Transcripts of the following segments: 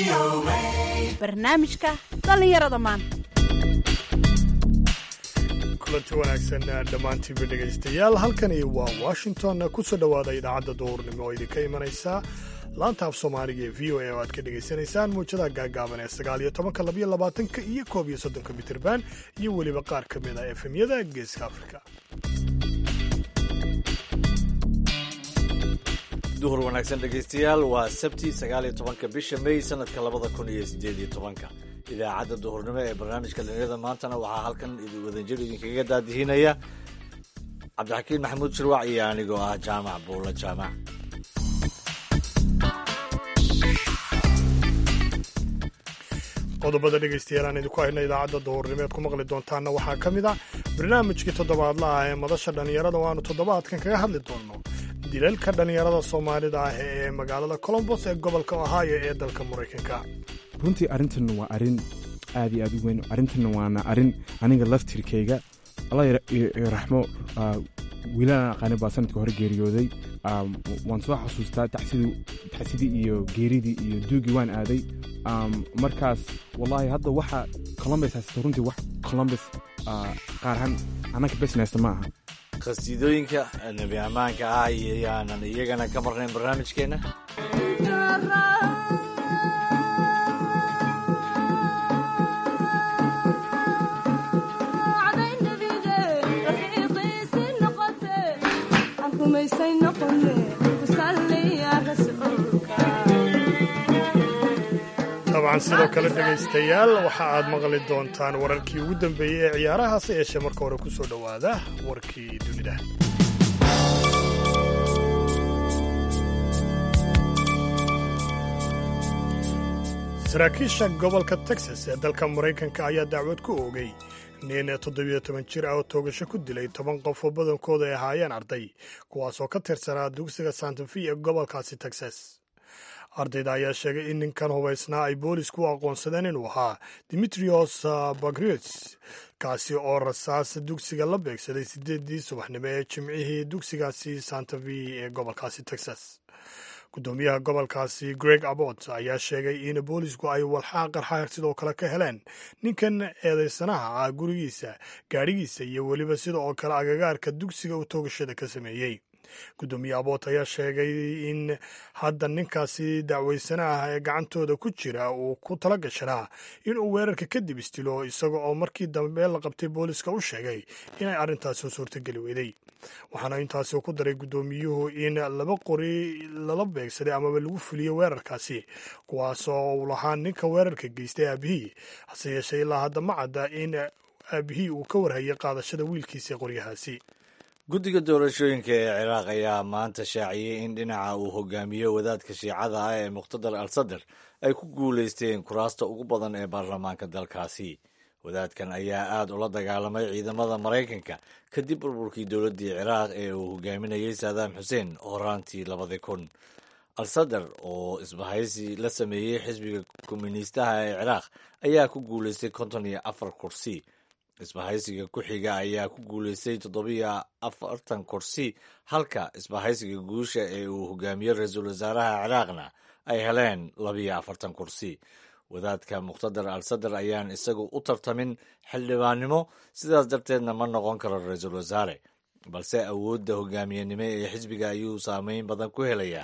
barnaamijka dhallinyarada maanta kulanti wanaagsan dhammaantiinba dhegaystayaal halkani waa washington kusoo dhowaada idaacadda duhurnimo oo idinka imanaysa laanta af soomaaliga ee v o a oo aad ka dhegaysanaysaan muujadaha gaagaaban ee sagaal iyo tobanka labiyo labaatanka iyo koob iyo soddonka mitirban iyo weliba qaar ka mid a efemyada geeska afrika duhur wanaagsan dhegaystayaal waa sabti sagaaliyo tobanka bisha may sanadka labada kun iyo sideed iyo tobanka idaacadda duhurnimo ee barnaamijka dhalinyarada maantana waxaa halkan wadanjir idinkaga daadihinaya cabdixakiin maxamuud shirwac iyo anigoo ah jaamac buulla jaamac qodobada dhegaystayaal aan idinku hayno idaacadda duhurnimo eed ku maqli doontaanna waxaa ka mid ah barnaamijkii toddobaadla ah ee madasha dhallinyarada oo aanu toddobaadkan kaga hadli doonno dilalka dhallinyarada soomaalida ah ee magaalada colombos ee gobolka ohio ee dalka maraykanka runtii arrintan waa arrin aad iyo aad u weyn arrintanna waana arrin aniga laftirkayga alla raxmo wiilalaan aqaani baa sanadka hore geeriyooday waan soo xasuustaa taxsidii iyo geeridii iyo duugii waan aaday markaas wallaahi hadda waxa colombus haysata runtii wax colombus qaarahaan annaka besnesta ma aha khasiidooyinka nebi ammaanka ah iyaanan iyagana ka marnayn barnaamijkeenna dabcan sidoo kale dhegaystayaal waxa aad maqli doontaan wararkii ugu dambeeyey ee ciyaarahaase yeeshee marka hore ku soo dhowaada warkii dunida saraakiisha gobolka texas ee dalka maraykanka ayaa dacwad ku oogay nin toddobiyo toban jir ah oo toogasho ku dilay toban qof oo badankooda ay ahaayeen arday kuwaasoo ka tirsanaa dugsiga santafi ee gobolkaasi texas ardayda ayaa sheegay in ninkan hubaysnaa ay boolisku u aqoonsadeen inuu ahaa dimitrios bagriots kaasi oo rasaas dugsiga la beegsaday sideedii subaxnimo ee jimcihii dugsigaasi santafi ee gobolkaasi texas gudoomiyaha gobolkaasi greg abbot ayaa sheegay in boolisku ay walxaa qarxa sidoo kale ka heleen ninkan eedaysanaha ah gurigiisa gaadhigiisa iyo weliba sida oo kale agagaarka dugsiga uu toogashada ka sameeyey gudoomiye aboot ayaa sheegay in hadda ninkaasi dacwaysana ah ee gacantooda ku jira uu ku tala gashanaa inuu weerarka kadib istilo isaga oo markii dambe la qabtay booliska u sheegay inay arrintaasi u suurtogeli weyday waxaana intaasi ku daray gudoomiyuhu in laba qori lala beegsaday amaba lagu fuliyo weerarkaasi kuwaasoo uu lahaa ninka weerarka geystay aabihii hase yeeshee ilaa hadda ma cadda in aabihii uu ka warhayay qaadashada wiilkiisa qoryahaasi guddiga doorashooyinka ee ciraaq ayaa maanta shaaciyey in dhinaca uu hogaamiyo wadaadka shiicada ah ee muqhtadar al sadar ay ku guulaysteen kuraasta ugu badan ee baarlamaanka dalkaasi wadaadkan ayaa aad ula dagaalamay ciidamada maraykanka kadib burburkii dowladdii ciraaq ee uu hogaaminayey saadaam xuseen horaantii labadii kun al sadar oo isbahaysi la sameeyey xisbiga komuniistaha ee ciraaq ayaa ku guulaystay konton iyo afar kursi isbahaysiga ku xiga ayaa ku guulaystay toddobiyo afartan kursi halka isbahaysiga guusha ee uu hogaamiyo ra-iisul wasaaraha ciraaqna ay heleen labiyo afartan kursi wadaadka muqhtadar al sadar ayaan isagu u tartamin xildhibaannimo sidaas darteedna ma noqon karo ra-iisul wasaare balse awoodda hogaamiyenimo ee xisbiga ayuu saameyn badan ku helayaa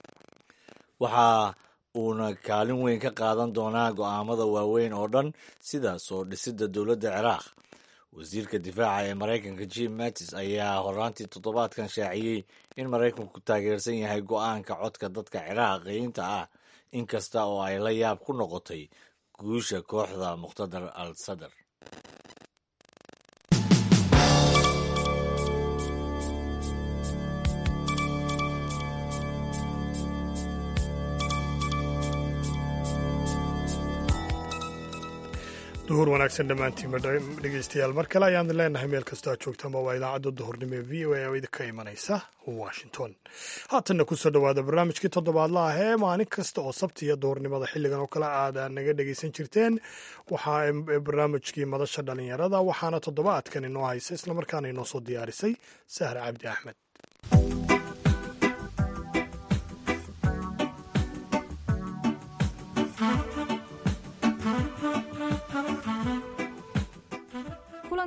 waxa uuna kaalin weyn ka qaadan doonaa go'aamada waaweyn oo dhan sida soo dhisidda dowladda ciraaq wasiirka difaaca ee maraykanka jim mattis ayaa horaantii toddobaadkan shaaciyey in maraykanku taageersan yahay go'aanka codka dadka ciraaqiyiinta ah inkasta oo ay la yaab ku noqotay guusha kooxda muqhtadar al sadar duhur wanaagsan dhammaantiinba dhegaystayaal mar kale ayaan leenahay meel kastoo aad joogtaanba waa idaacadda duhurnimo ee v o a oo idinka imanaysa washington haatanna kusoo dhowaada barnaamijkii toddobaadla ah ee maalin kasta oo sabtiya duhurnimada xilligan oo kale aad naga dhegaysan jirteen waxaa barnaamijkii madasha dhalinyarada waxaana toddobaadkan inoo haysa islamarkaana inoo soo diyaarisay sahra cabdi axmed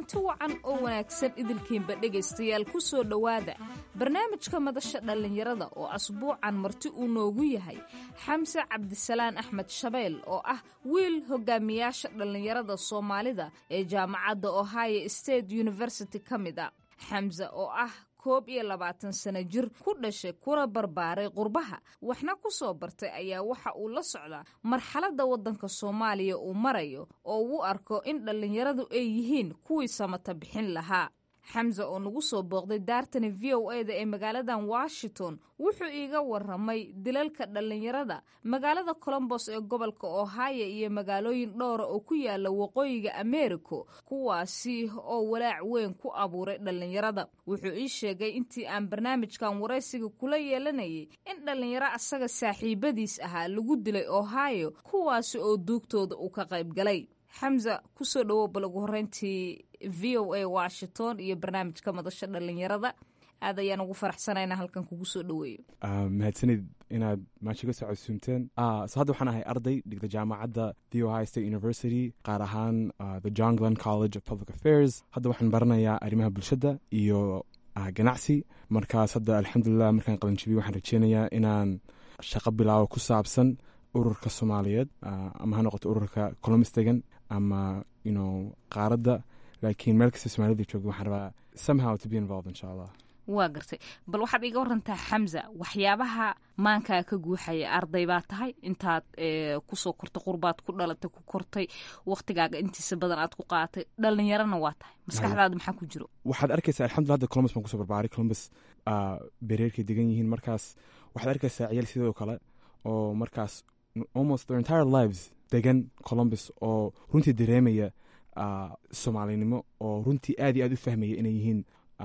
kulanti wacan oo wanaagsan idilkiinba dhegaystayaal ku soo dhowaada barnaamijka madasha dhallinyarada oo asbuucan marti uu noogu yahay xamse cabdisalaan axmed shabeel oo ah wiil hogaamiyaasha dhallinyarada soomaalida ee jaamacadda ohio state university ka mid a xamse oo ah koob iyo labaatan sano jir ku dhashay kuna barbaaray qurbaha waxna ku soo bartay ayaa waxa uu la socdaa marxaladda waddanka soomaaliya uu marayo oo uu arko in dhallinyaradu ay yihiin kuwii samata bixin lahaa xamse oo nagu soo booqday daartani v o e da ee magaaladan washington wuxuu iiga waramay dilalka dhallinyarada magaalada colombos ee gobolka ohio iyo magaalooyin dhowra oo ku yaala waqooyiga americo kuwaasi oo walaac weyn ku abuuray dhallinyarada wuxuu ii sheegay intii aan barnaamijkan waraysiga kula yeelanayay in dhallinyaro asaga saaxiibadiis ahaa lagu dilay ohio kuwaasi oo duugtooda uu ka qayb galay xamse kusoo dhawow bal ugu horeyntii v o a washington iyo barnaamijka madasha dhallinyarada aad ayaan ugu faraxsanayna halkan kugu soo dhaweeyo mahadsanid inaad maasha ka soo casuumteen so hadda waxaan ahay arday dhigta jaamacadda the ohio state university qaar ahaan the john glenn college of public affairs hadda waxaan baranayaa arrimaha bulshadda iyo ganacsi markaas hadda alxamdulilah markaan qalanjibiy waxaan rajeynayaa inaan shaqo bilaabo ku saabsan ururka soomaaliyeed ama ha noqoto ururka colombus degan ama you qaaradda laakiin meel kasta soomaalida joogda waxaan rabaa somehow to be involved insha allah waa gartay bal waxaad iga warantaa xamza waxyaabaha maankaa ka guuxaya arday baa tahay intaad kusoo kortay qurbaad ku dhalatay ku kortay waktigaaga intiisa badan aad ku qaaatay dhallinyarana waa tahay maskaxdaada maxaa ku jiro waxaad arkaysaa alxamdulillah hadda columbus baan kusoo barbaaray columbus bereerkay degan yihiin markaas waxaad arkaysaa ciyaal sidoo kale oo markaas almost their entire lives degan columbus oo runtii dareemaya soomaalinimo oo runtii aad iyo aad u fahmaya inay yihiin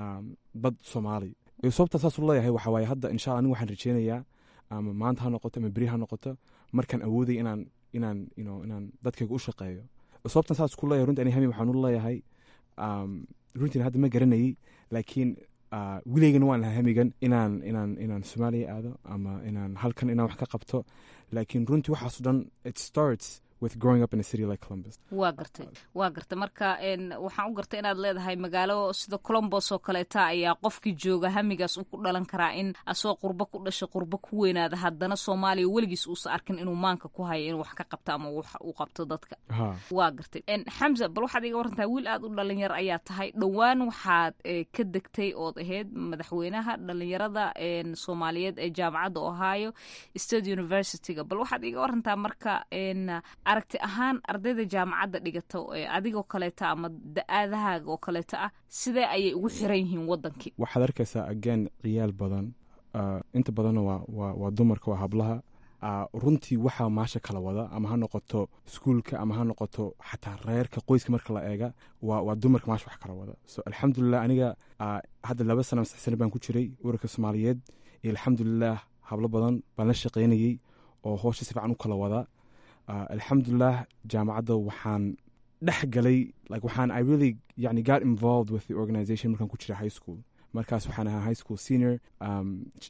dad soomaali sababta saas u leeyahay waxa waaye hadda insha alla aniga waxaan rajeynayaa ama maanta ha noqoto ama beri ha noqoto markaan awoodaya inaan inaan you inaan dadkayga u shaqeeyo sababtan saas ku leeyahay runtii ani hami waxaan u leeyahay runtiina hadda ma garanayay laakiin wilaygana waan lahaa hamigan inaan inaan inaan soomaaliya aado ama inaan halkan inaan wax ka qabto laakiin runtii waxaaso dhan it starts with growing up in a city like Columbus. waa gartay waa gartay marka waxaan u gartay inaad leedahay magaalo sida colombos oo kaleeta ayaa qofkii jooga hamigaas uu ku dhalan karaa in asoo qurbo ku dhashay qurbo ku weynaada haddana soomaaliya weligiis uusa arkin inuu maanka ku hayo inuu wax ka qabto ama uu qabto dadka waa gartay xamza bal waxaad iga warantaa wiil aad u dhalinyar ayaa tahay dhowaan waxaad ka degtay ood ahayd madaxweynaha dhalinyarada soomaaliyeed ee jaamacadda ohio state universityga bal waxaad iga warantaa marka aragti ahaan ardayda jaamacadda dhigato ee adigoo kaleeta ama da-aadahaaga oo kaleeta ah sidee ayay ugu xiran yihiin wadankii waxaad arkaysaa again ciyaal badan inta badanna waa dumarka waa hablaha runtii waxaa maasha kala wada ama ha noqoto iskuulka ama ha noqoto xataa reerka qoyska marka la eega waa dumarka maasha wax kala wada so alxamdulilah aniga hadda laba sana sax sano baan ku jiray urarka soomaaliyeed iyo alxamdulilah hablo badan baan la shaqaynayey oo hoosha si fiican u kala wada alxamdulilah jaamacadda waxaan dhex galay like waxaan i really yani got involved with the organization markaan ku jira high school markaas waxaan ahaa high school senior um,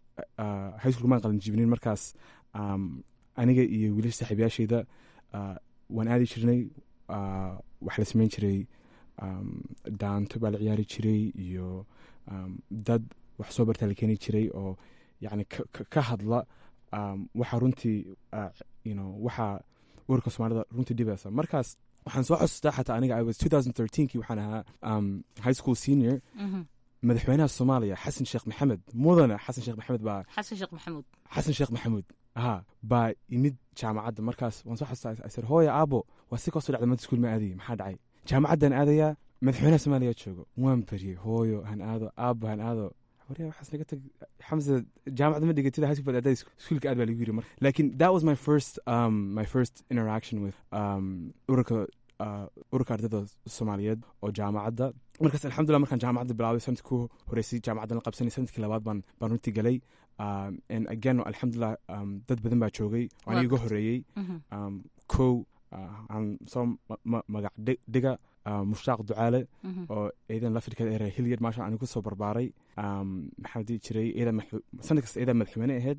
uh, high school maan qalan jibinin markaas um, aniga iyo wiilasha saaxiibayaashayda uh, waan aadi jirnay uh, wax la samayn jiray um, daanto baa la ciyaari jiray iyo um, dad wax soo bartaa la keeni jiray oo yani ka hadla um, waxa runtii uh, you know waxa urka soomaalida runtii dhibaysa markaas waxaan soo xasuustaa xataa aniga i was 2013kii waxaan ahaa um, high school senior madaxweynaha soomaaliya xasan sheekh maxamed mudane xasan sheekh maxamed baa xasan sheekh maxamuud xasan sheekh maxamuud ha baa imid jaamacadda markaas waan soo xasuustaa sir hooya aabo waa si kastoo dhacda mada iskuul ma aadayay maxaa dhacay jaamacaddan aadayaa madaxweynaha soomaaliya joogo waan baryey hooyo han aado aabo han aado waryaa waxaas naga tag xamse jaamacadda ma dhigatida high school adaa iskuulka aad baa lagu yiri marka lakin that was my first um, my first interaction with um, ururka uh, ururka ardayda soomaaliyeed oo jaamacadda markaas alxamdulillah markaan jaamacadda bilaabay sanadkii ku horeysay jaamacaddan la qabsanay sanadkii labaad baan baan runtii galay um, and again alxamdulillah um, dad badan baa joogay oo aniga iga horeeyey um, kow aan soo magac dhiga mushtaaq ducaale oo ciidan lafirkeeda ere hilyard maasha anigu kusoo barbaaray maxaa dii jiray sanad kasta ciidan madaxweyne ahayd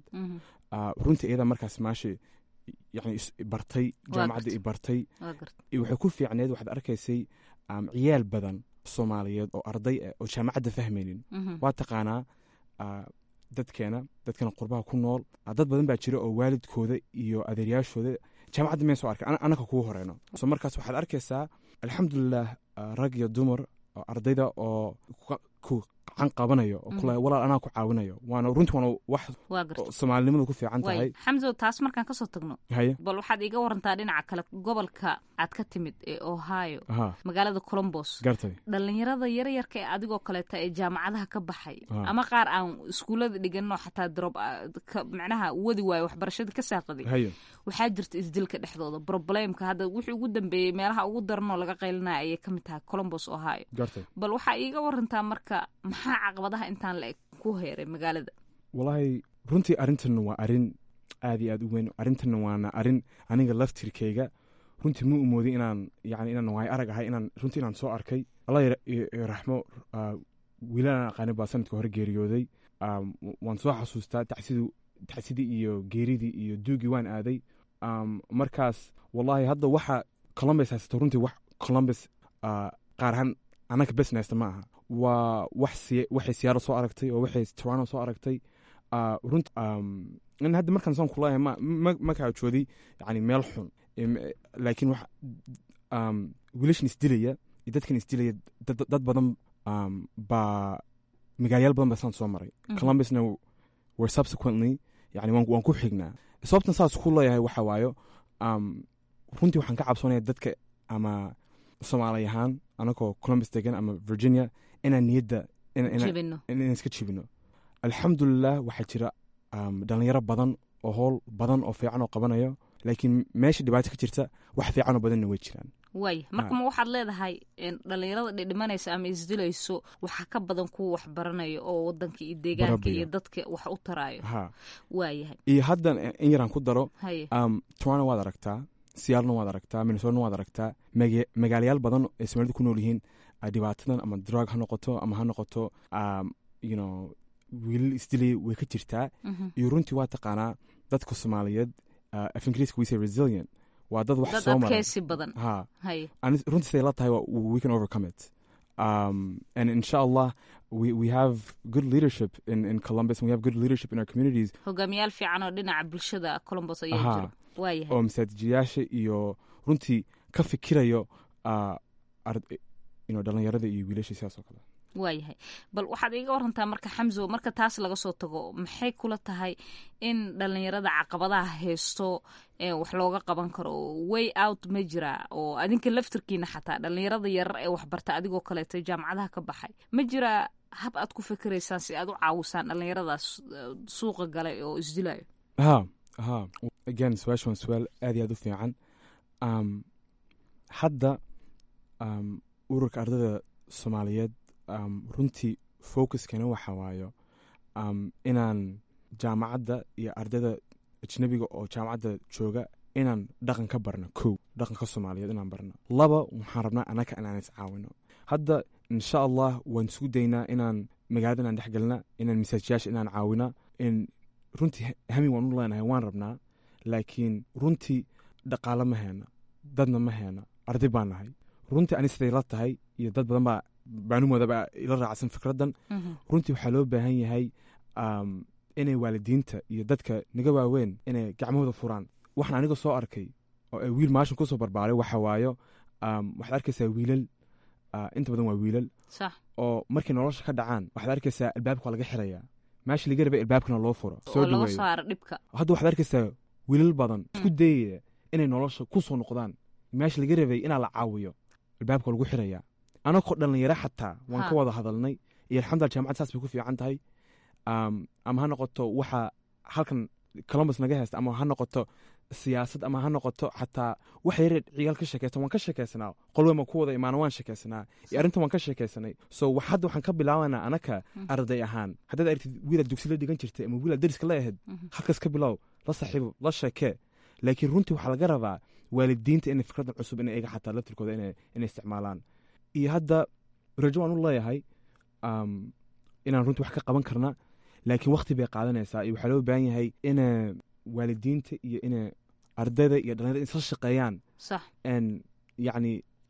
runtii ciidan markaas maashi yani bartay jaamacadda i bartay waxay ku fiicneed waxaad arkaysay ciyaal badan soomaaliyeed oo arday ah oo jaamacadda fahmaynin waa taqaanaa ah, dadkeena dadkeena qurbaha ku nool ah, dad badan baa jira oo waalidkooda iyo adeeryaashooda jaamacadda meen soo arkay ana- anaka kugu horeyno so markaas waxaad arkaysaa alxamdulilah ah, rag iyo dumar oo ardayda oo ku- ku gacan qabanayo oo kule walaal anaa ku caawinayo waana runtii waana wax waa garta oo soomaalinimadu ku fiican tahay waay xamso taas markaan kasoo tagno haye bal waxaad iga warantaa dhinaca kale gobolka aad ka timid ee ohio aha magaalada colombos gartay dhalinyarada yaryarka ee adigoo kaleeta ee jaamacadaha ka baxay Ah. ama qaar aan iskuullada dhiganno xataa drop macnaha wadi waayo waxbarashadii ka saaqaday haye waxaa jirta isdilka dhexdooda problemka hadda wixii ugu dambeeyey meelaha ugu daranoo laga qaylinaya ayay ka mid tahay colombos ohio gartay bal waxaa iiga warantaa marka maxaa caqabadaha intaan la eg ku heeray magaalada walaahi runtii arrintan waa arrin aad iyo aad u weyn arrintan waana arrin aniga laftirkayga runtii ma umoodin inaan yani inaan waay arag ahay inaan runtii inaan soo arkay allah yar- i- i raxmo ah, wiilaan aqaanin baa sanadka hore geeriyooday Um, w- waan soo xasuustaa tacsidii tacsidii iyo geeridii iyo duugii waan aaday Um, markaas wallahi hadda waxa columbus haysato runtii wax columbus ah, qaar ahaan annaga besnesta ma aha waa wax siya- waxay siyaaro soo aragtay oo waxay toronto soo aragtay Ah, runt um, in hadda markaan saan kulahay ma ma- ma kaajoodi yani meel xun Em, eh, laakiin wax um, wiilashan isdilaya iyo dadkan isdilaya dad dad badan um, baa magaalayaal badan baa saan soo maray Mhm. columbusna were subsequently yani waan waan ku xignaa sababtan saas ku leeyahay waxa waayo um, runtii waxaan ka cabsoonaya dadka ama soomaali ahaan anagoo columbus degan ama virginia inaan niyadda ina- ina- jebino in inaan iska jibino alxamdulilah waxaa jira um, dhalinyaro badan oo howl badan oo fiican oo qabanayo laakiin meesha dhibaato ka jirta wax fiicanoo badanna way jiraan waay marka ma waxaad leedahay in dhalinyarada dhidhimanaysa ama isdilayso waxaa ka badan kuwa wax baranaya oo wadanka iyo deegaanka Barabiya. iyo dadka wax u taraayo ha waayahay iyo haddan in yaraan ku daro haye um, toronto waad aragtaa siyaalna waad aragtaa minnesotana waad aragtaa maga- magaalayaal badan ay soomaalida ku nool yihiin ah, dhibaatadan ama drug ha noqoto ama ha noqoto um, you know wiilal isdilay way ka jirtaa Mhm. iyo runtii waa taqaanaa dadka soomaaliyeed uh, af ingiriiska we say resilient waa dad wax dad soo maray adkeysi badan ha haye and runtii siday la tahay waa- we can overcome it um, and inshallah we, we have good leadership in, in columbus and we have good leadership in our communities hogaamiyaal fiican oo dhinaca bulshada colombos ayaa Aha. jiro waayahay oo masaajidayaasha iyo runtii ka fikirayo uh, ard- you know, dhalinyarada iyo wiilasha sidaas oo kale waayahay bal waxaad iiga warantaa marka xamso marka taas laga soo tago maxay kula tahay in dhalinyarada caqabadaha haysto ee wax looga qaban karo way out ma jira oo adinka laftirkiina xataa dhalinyarada yarar ee waxbarta adigoo kaleeto jaamacadaha ka baxay ma jira hab aad ku fikiraysaan si aad u caawisaan dhalinyaradaas eh, suuqa galay oo isdilayo ha ha again su-aasha waa su-aal aad iyo aad u fiican um, hadda um, ururka ardayda soomaaliyeed um, runtii focuskana waxa waayo um, inaan jaamacadda iyo ardayda ajnabiga oo jaamacadda jooga inaan dhaqan ka barno kow dhaqanka soomaaliyeed inaan barno laba waxaan rabnaa anaka inaan iscaawino hadda insha allah waan isku daynaa inaan magaalada inaan dhexgelna inaan masaajiyaasha inaan caawina in runtii hami waan u leenahay waan rabnaa laakiin runtii dhaqaalo ma heena dadna ma heena arday baan nahay runtii ani siday la tahay iyo dad badan baa baanumoodaba ila raacsan fikraddan runtii waxaa loo baahan yahay um, inay waalidiinta iyo dadka naga waaweyn inay gacmahooda furaan waxaan aniga soo arkay oo ay wiil maashan kusoo barbaaray waxa waayo um, waxaad arkaysaa wiilal uh, inta badan waa wiilal sax oo markay nolosha ka dhacaan waxaad arkaysaa albaabka waa laga xirayaa meesha laga rabay albaabkana loo furo oo soo laga dhaweeyo saaro dhibka hadda waxaad arkaysaa wiilal badan isku dayaya inay nolosha ku soo noqdaan meesha laga rabay inaa la caawiyo albaabka waa lagu xirayaa anagoo dhalinyaro xataa waan Ha. ka wada hadalnay iyo alxamdulillah jaamacad saas bay ku fiican tahay um, ama ha noqoto waxa halkan columbus naga haysta ama ha noqoto siyaasad ama ha noqoto xataa wax yare ciyaal ka sheekaysan waan ka sheekaysanaa qolweyn baan ku wada imaana waan sheekaysanaa iyo arrintan waan ka sheekaysanay so wax- hadda waxaan ka bilaabanaa anaka arday ahaan haddaad aragtid wiilaad dugsila dhigan jirtay ama wiilaad dariska la ahayd halkaas ka bilow la saaxiibo la sheekee laakiin runtii waxaa laga rabaa waalidiinta inay fikraddan cusub inay iga xataa laftirkooda inay inay isticmaalaan iyo hadda rajo waan u leeyahay um, inaan runtii wax ka qaban karna laakiin wakti bay qaadanaysaa iyo waxaa loo baahan yahay ina waalidiinta iyo ina ardayda iyo dhalinyarada isla shaqeeyaan sax n yacni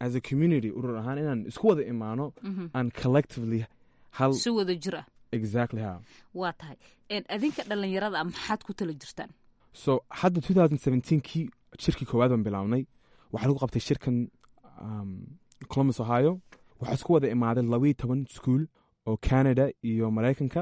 as a community urur ahaan inaan isku wada imaano Mhm. aan collectively hal si wada jir ah exactly ha waa tahay En, adinka dhallinyarada ah maxaad ku tala jirtaan so hadda 2017kii shirkii koowaad baan bilaabnay waxaa lagu qabtay shirkan um, columbus ohio waxaa isku wada imaaday labayo toban school oo canada iyo maraykanka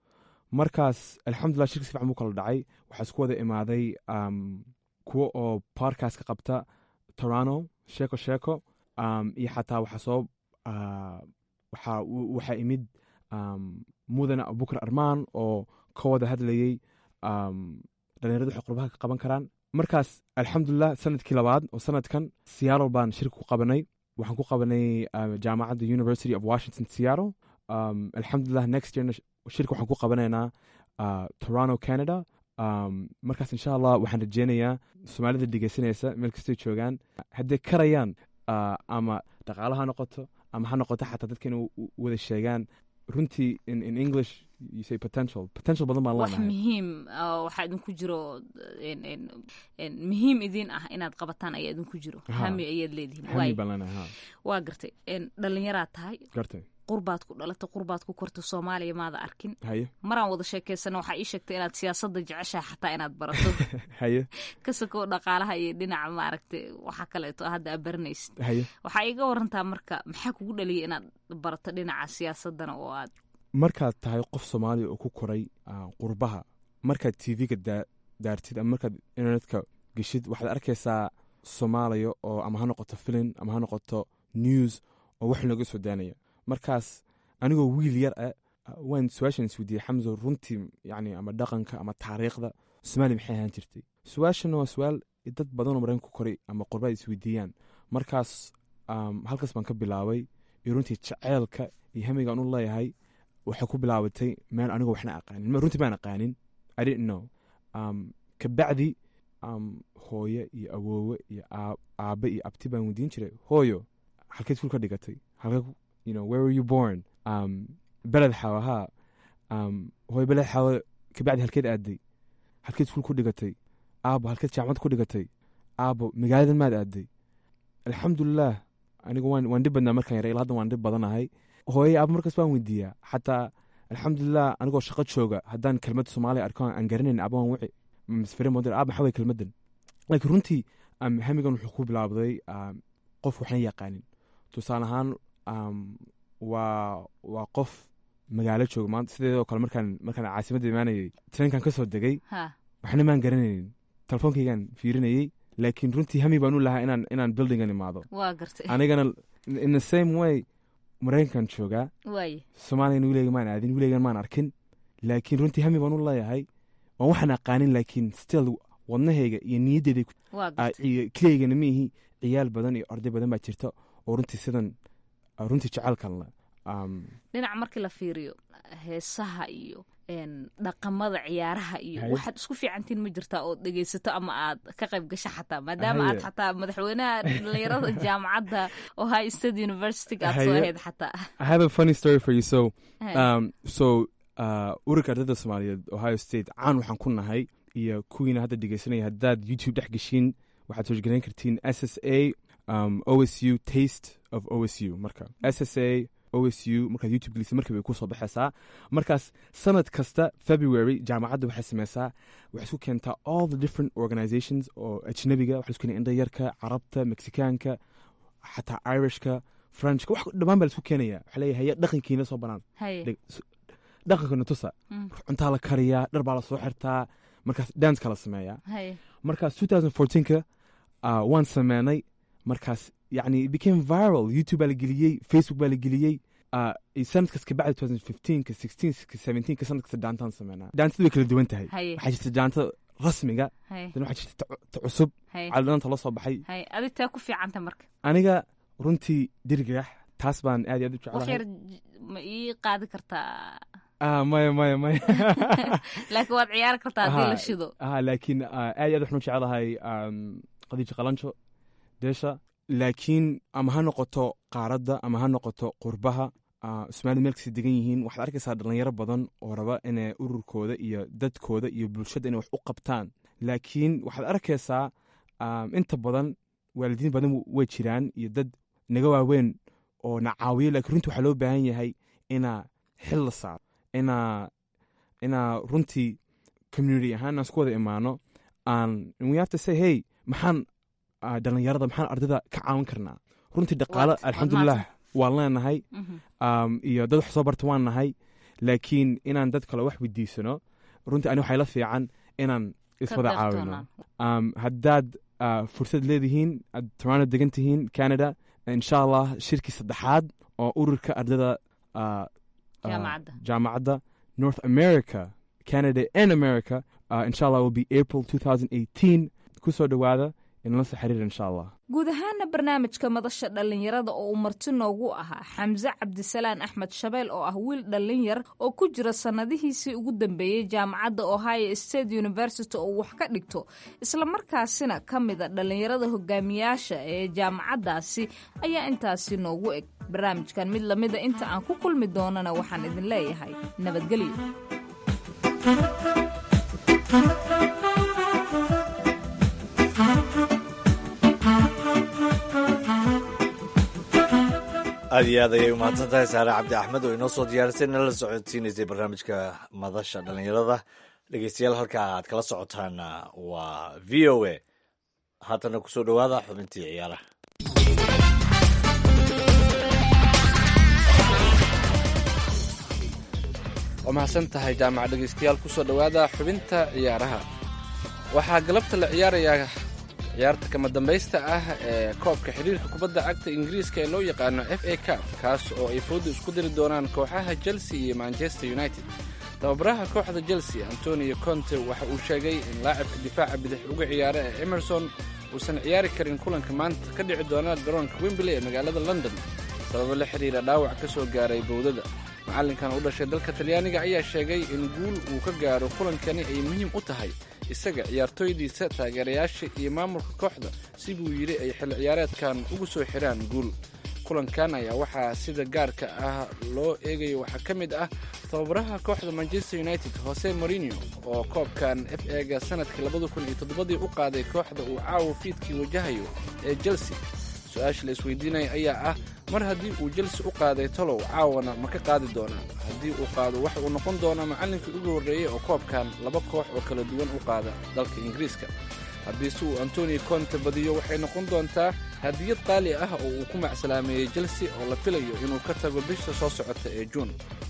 markaas alxamdulilah shirka si fiican buu kala dhacay waxaa isku wada imaaday um, kuwa oo podcast ka qabta toronto sheeko sheeko um, iyo xataa waxaa soo uh, waxaa waxaa imid um, mudane abubakar armaan oo ka wada hadlayey um, dhalinyaradu waxay qurbaha ka qaban karaan markaas alxamdulilah sanadkii labaad oo sanadkan seattle baan shirka ku qabanay waxaan ku qabanay uh, jaamacadda university of washington seattle um, alxamdulilah next yearna sh- shirka waxaan ku qabanaynaa uh, toronto canada um, markaas insha allah waxaan rajeynayaa soomaalida dhegeysanaysa meel kastay joogaan hadday karayaan uh, ama dhaqaalo ha noqoto ama ha noqoto xataa dadka inay u- u- wada sheegaan runtii in, in english you say potential potential badan baan wax leenahay muhiim ah, waxaa idinku jiro en, en, en, muhiim idin ah inaad qabataan ayaa idinku jiro Ha. hami ayaad leedihiin hami waay baan leenahay ha waa gartay En, dhallinyaraad tahay gartay qurbaad ku dhalatay qurbaad ku kortay soomaaliya maada arkin haye maraan wada sheekeysana waxaa ii sheegtay inaad siyaasadda jeceshaha xataa inaad barato haye ka sokow dhaqaalaha iyo dhinaca maaragtay waxa kaleeto hadda aad baranaysid haye waxaa iga warantaa marka maxaa kugu dhaliyay inaad barato dhinaca siyaasadana oo aad markaad tahay qof soomaaliya oo ku koray ah, qurbaha markaad tv-ga daa- daartid ama markaad internetka geshid waxaad arkaysaa soomaaliya oo ama ha noqoto filin ama ha noqoto news oo wax looga soo daanaya markaas anigoo wiil yar ah ah, waan su-aashan isweydiiyey xamso runtii yani ama dhaqanka ama taariikhda soomaaliya maxay ahaan jirtay su-aashana waa su-aal dad badanoo maraykan ku koray ama qurba ay isweydiiyaan markaas um, halkaas baan ka bilaabay iyo runtii jaceylka iyo hamiga aan u leeyahay waxay ku bilaabatay meel anigoo waxna aqaanin Ma- runtii baan aqaanin i didn't know um, kabacdi um, hooye iyo awoowe iyo aab- aabe iyo abti baan weydiin jiray hooyo halkeed iskuul ka dhigatay halkee ku- you know, where were you born um, beled xawa haa um, hooyo beled xawa kabacdi halkeed aaday halkeed iskuul ku dhigatay aabo halkeed jaamacad ku dhigatay aabo magaaladan maad aaday alxamdulilah anigu waan waan dhib badnaa markaan yaray ilaa hadda waan dhib badanahay hooyay aaba markaas waan weydiiyaa xataa alxamdulilah anigoo shaqo jooga haddaan kelmad soomaaliya arko aan garanayn aba waan wici misfire moder aaba maxaa way kelmadan laakiin runtii um, hamigan wuxuu ku bilaabday um, qof waxna yaqaanin tusaale ahaan um, waa waa qof magaalo jooga maanta sideedoo kale markaan markaan caasimadda imaanayay treenkan ka soo degay ha waxna maan garanaynin telefoonkaygaan fiirinayey laakiin runtii hami baan u lahaa inaan inaan buildingan imaado waa gartay anigana in the same way maraykankan joogaa waaye soomaaliyana wilayga maan aadin wilaygan maan arkin laakiin runtii hami baan u leeyahay waan waxaan aqaanin laakiin still wadnahayga iyo niyaddeeda waa gartay keliyaygana miihi ciyaal badan iyo arday badan baa jirta oo runtii sidan ah, runtii jecelkan le um, dhinaca markii la fiiriyo heesaha iyo en, dhaqamada ciyaaraha iyo Haye. waxaad isku fiicantiin ma jirtaa oo dhegeysato ama aad ka qayb gasho xataa maadaama Haye. aad xataa madaxweynaha dhalinyarada jaamacadda ohio state university aad soo Haye. ahayd xataa I have a funny story for you so Haye. um, so uh, ururka ardayda soomaaliyeed ohio state caan waxaan ku nahay iyo kuwiina hadda dhegeysanaya haddaad youtube dhex geshiin waxaad hoosgarayn kartiin s s a um, osu taste of osu marka s s a osu markaad youtube gelisa markiiba ku soo baxaysaa markaas sanad kasta february jaamacadda waxay sameysaa waxay isku keentaa all the different organizations oo ajnabiga waxay isku keenaa indhayarka carabta mexikaanka xataa irishka frenchka wax dhammaan baa la isku keenaya waxaa leeyahay haya dhaqankiina soo banaan haye Dheg- s- dhaqankana tusa Mm. cuntaa la kariyaa dhar baa la soo xirtaa markaas danska la sameeyaa haye markaas 2014ka uh, waan sameynay markaas yani it became viral youtube baa la geliyey facebook baa la geliyey uh, sanadkas kabacdi 2015ka 16ka 17ka sanadkasta daantaan sameynaa daantada way kala duwan tahay haye waxaa jirta daanta rasmiga haye dan waxaa jirta ta- ta cusub haye calidanaanta la soo baxay haye adi taa ku fiicanta marka aniga runtii dirgax taas baan aad iyo aad u wax jeclahay yar j- ma ii qaadi kartaa ah maya maya maya laakiin waad ciyaari kartaa haddii la Aha. shido ah laakiin ah, aad iyo aad waxaan u jeclahay um, qadiijo qalanjo deesha laakiin ama ha noqoto qaaradda ama ha noqoto qurbaha ah, soomaalida meel kasta degan yihiin waxaad arkaysaa dhalinyaro badan oo raba inay ururkooda iyo dadkooda iyo bulshada inay wax u qabtaan laakiin waxaad arkaysaa um, inta badan waalidiin badan w- way jiraan iyo dad naga waaweyn oo na caawiyo lakiin runtii waxaa loo baahan yahay inaa xil la saaro inaa inaa runtii community ahaan inaan isku wada imaano aan we have to say hey maxaan dhalinyarada maxaan ardayda ka caawin karnaa runtii dhaqaalo alxamdulilah waan leenahay iyo dad wax soo barta waan nahay laakiin inaan dad kale wax weydiisano runtii ani waxay la fiican inaan iswada caawino haddaad fursad leedihiin aad toronto degan tihiin canada insha allah shirkii saddexaad oo ururka ardayda jaamacadda north america canada and america insha allah will be april 2018 kusoo dhowaada inala soo xiriir insha allah guud ahaana barnaamijka madasha dhallinyarada oo uu marti noogu ahaa xamse cabdisalaan axmed shabeel oo ah wiil dhallinyar oo ku jira sannadihiisii ugu dambeeyey jaamacadda ohio state university oo wax ka dhigto islamarkaasina ka mida dhallinyarada hogaamiyaasha ee jaamacaddaasi ayaa intaasi noogu eg barnaamijkan mid lamida inta aan ku kulmi doonana waxaan idin leeyahay nabadgelyo aad iyo aad ayay umahadsan tahay saare cabdi axmed oo inoo soo diyaarisay nala socodsiinaysay barnaamijka madasha dhallinyarada dhegeystayaal halka aad kala socotaana waa v o a haatana kusoo dhowaada xubintii ciyaaraha waa mahadsan tahay jaamac dhegeystayaal kusoo dhowaada xubinta ciyaaraha waxaa galabta la ciyaarayaa ciyaarta kama dambaysta ah ee koobka xidhiirka kubadda cagta ingiriiska ee loo yaqaano f a cup kaas oo ay fooda isku diri doonaan kooxaha chelsea iyo manchester united tababaraha kooxda chelsea antonio conte waxa uu sheegay in laacibka difaaca bidix uga ciyaara ee emerson uusan ciyaari karin kulanka maanta ka dhici doona garoonka wembley ee magaalada london sababo la xidhiira dhaawac ka soo gaaray bowdada macallinkan u dhashay dalka talyaaniga ayaa sheegay in guul uu ka gaaro kulankani ay muhiim u tahay isaga ciyaartooydiisa taageerayaasha iyo maamulka kooxda si buu yidhi ay xil ciyaareedkan ugu soo xidhaan guul kulankan ayaa waxaa sida gaarka ah loo eegayo waxaa ka mid ah tababaraha kooxda manchester united jose morinio oo koobkan f ega sanadkii labada kun iyo toddobadii u qaaday kooxda uu caawa fiidkii wajahayo ee chelsea su-aasha la isweydiinaya ayaa ah mar haddii uu chelsea u qaaday tolow caawana ma ka qaadi doonaa haddii uu qaado waxa uu noqon doonaa macallinkii ugu horreeyey oo koobkan laba koox oo kala duwan u qaada dalka ingiriiska haddiise uu antonio conte badiyo waxay noqon doontaa hadiyad qaali ah oo uu ku macsalaameeyey chelsea oo la filayo inuu ka tago bisha soo socota ee juun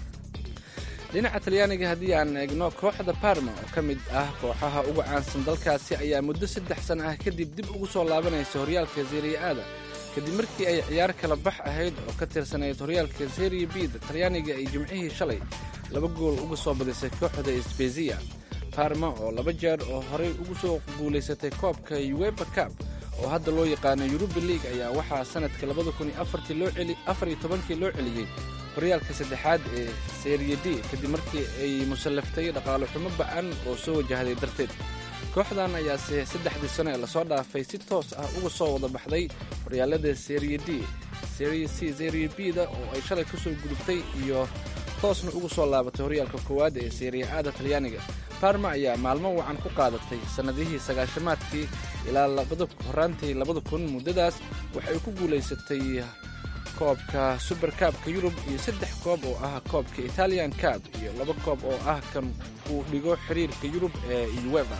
dhinaca talyaaniga haddii aan eegno kooxda barma oo ka mid ah kooxaha ugu caansan dalkaasi ayaa muddo saddex sana ah kadib dib ugu soo laabanaysa horyaalka seriya-aada kadib markii ay ciyaar kala bax ahayd oo ka tirsanayd horyaalka seriya bida talyaaniga ay jimcihii shalay laba gool uga soo badisay kooxda sbeziya barma oo laba jeer oo horey ugu soo guulaysatay koobka uweba cab oo hadda loo yaqaano yuruba league ayaa waxaa sanadka labada kun iyo afartii loo celi afar iyo tobankii loo celiyey horyaalka saddexaad ee seriya d kadib markii ay musallaftay dhaqaalo xumo ba-an oo soo wajahday darteed kooxdan ayaase saddexdii sano ee lasoo dhaafay si toos ah uga soo wada baxday horyaalada seriya d seriya c seriya b-da oo ay shalay kasoo gudubtay iyo toosna ugu soo laabatay horyaalka koowaad ee seriya aada talyaaniga barma ayaa maalmo wacan ku qaadatay sannadihii sagaashamaadkii ilaa horaantii labada kun muddadaas waxay ku guulaysatay koobka suber kaabka yurub iyo saddex koob oo ah koobka italian cab iyo laba koob oo ah kan uu dhigo xiriirka yurub ee ueva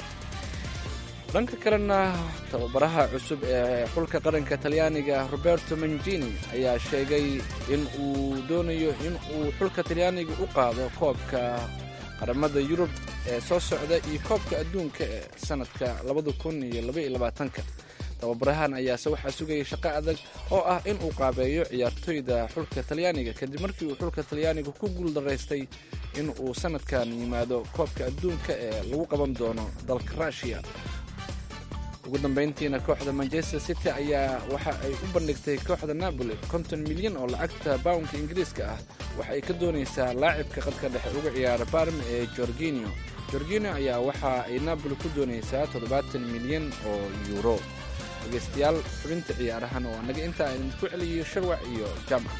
dhanka kalena tababaraha cusub ee xulka qaranka talyaaniga roberto mangini ayaa sheegay in uu doonayo in uu xulka talyaaniga u qaado koobka qaramada yurub ee soo socda iyo koobka adduunka ee sanadka labada kun iyo labaiyo labaatanka tababarahan ayaase waxaa sugaya shaqo adag oo ah in uu qaabeeyo ciyaartoyda xulka talyaaniga kadib markii uu xulka talyaaniga ku guuldaraystay in uu sanadkan yimaado koobka adduunka ee lagu qaban doono dalka rushiya ugu dambayntiina kooxda manchester city ayaa waxa ay u bandhigtay kooxda napoli konton milyan oo lacagta bawnka ingiriiska ah waxa ay ka doonaysaa laacibka qadka dhexe uga ciyaara barm ee jorginio jorginio ayaa waxa ay napoli ku doonaysaa toddobaatan milyan oo yuuro dhegeystayaal xubinta ciyaarahan waa naga intaa idinku celiyo sharwac iyo jaamac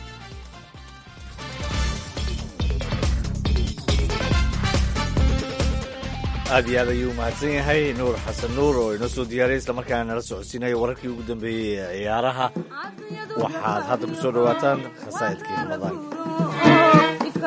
aad iyo aad ayuu mahadsan yahay nuur xasan nuur oo inoo soo diyaariyay islamarkaana nala socodsiinaya wararkii ugu dambeeyey ee ciyaaraha waxaad hadda ku soo dhowaataan khasaa'idkii ramadaanka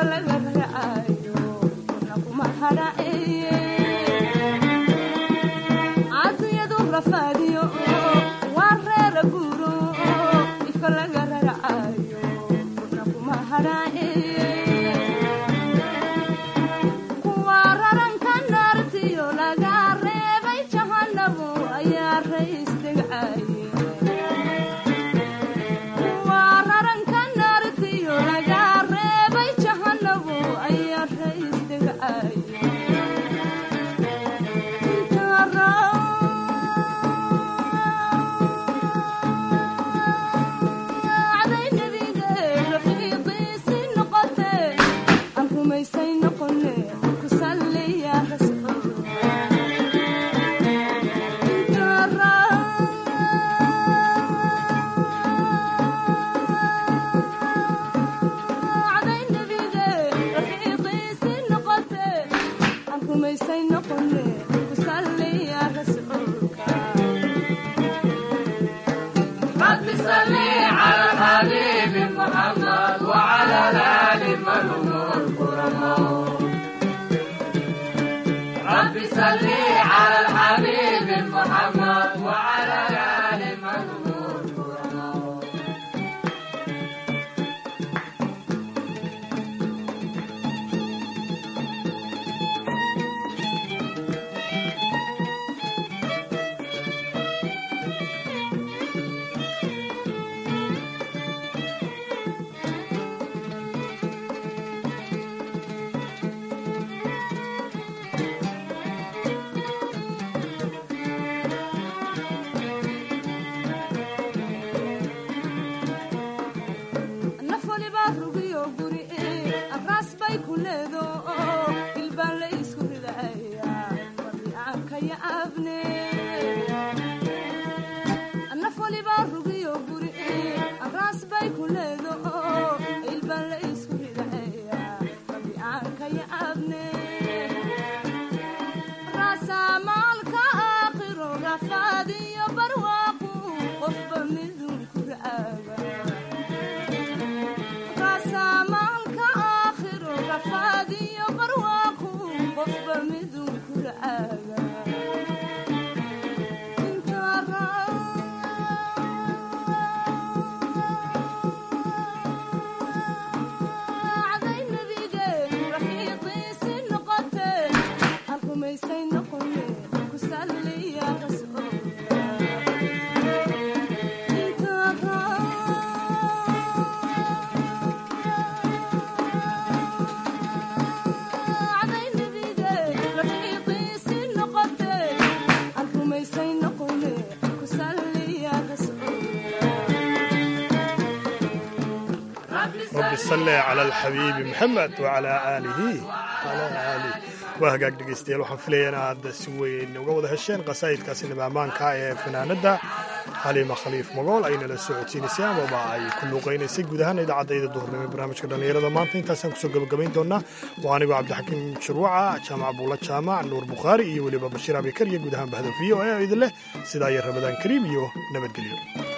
sale cala alxabiibi maxamed wacalaa aalihi alaa aalih waa hagaag dhegaystayaal waxaan filaya in aad si weyn uga wada hesheen qasaa'idkaasi nabamaanka ee fanaanadda xaliima khaliif magool ay nala socodsiinaysay amaba ay ku luuqaynaysay guud ahaan idaacadayda duhurnimo ee barnaamijka dhallinyarada maanta intaasaan kusoo gabagabayn doonaa waa anigoo cabdixakiim shirwaca jaamac buula jaamac nuur bukhaari iyo weliba bashiir abikar iyo guud ahaan bahda v o e idin leh sidaa iyo ramadaan kariim iyo nabadgelyo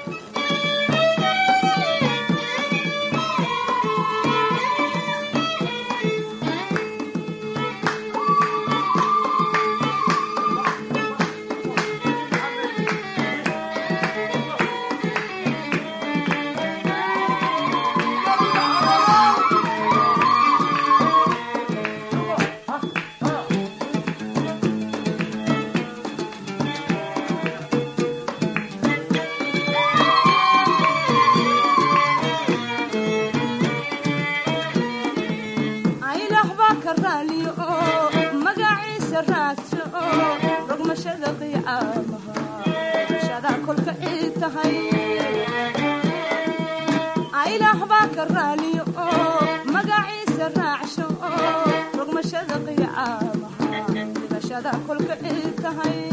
ilaah baa ka raaliyo oo magaciisa raacsho oo rogmashada qiyaamaha dhibashada kolka cid tahay